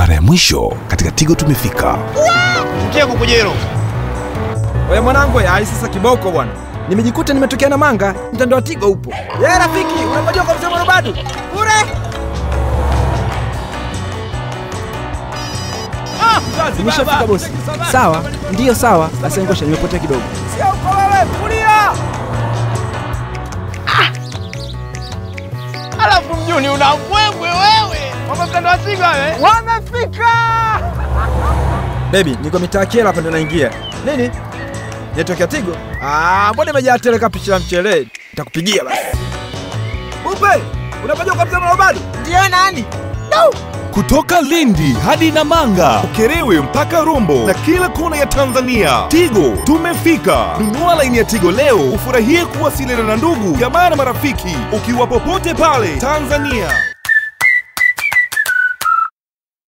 mara ya mwisho katika Tigo tumefika. Mkia kukujero. Wewe mwanangu, ai sasa kiboko bwana. Nimejikuta nimetokea na manga, mtandao wa Tigo upo. Ye rafiki, unapojua kwa msemo bado. Bure. Nimeshafika bosi. Sawa, ndiyo sawa. Basi ngosha nimepotea kidogo. Sio uko wewe, kulia. Alafu mjuni una mbwembwe wewe. Mama mtandao wa Tigo wewe. Wamefika! Baby, niko mitaa Kyela hapa ndo naingia. Nini? Network ya Tigo? Ah, mbona imejaa tele kama picha la mchele? Nitakupigia basi. Upe, unapajua kwa mzee bado? Ndio nani? No! Kutoka Lindi hadi Namanga, Ukerewe mpaka Rombo na kila kona ya Tanzania. Tigo tumefika. Nunua laini ya Tigo leo ufurahie kuwasiliana na ndugu, jamaa na marafiki ukiwa popote pale Tanzania.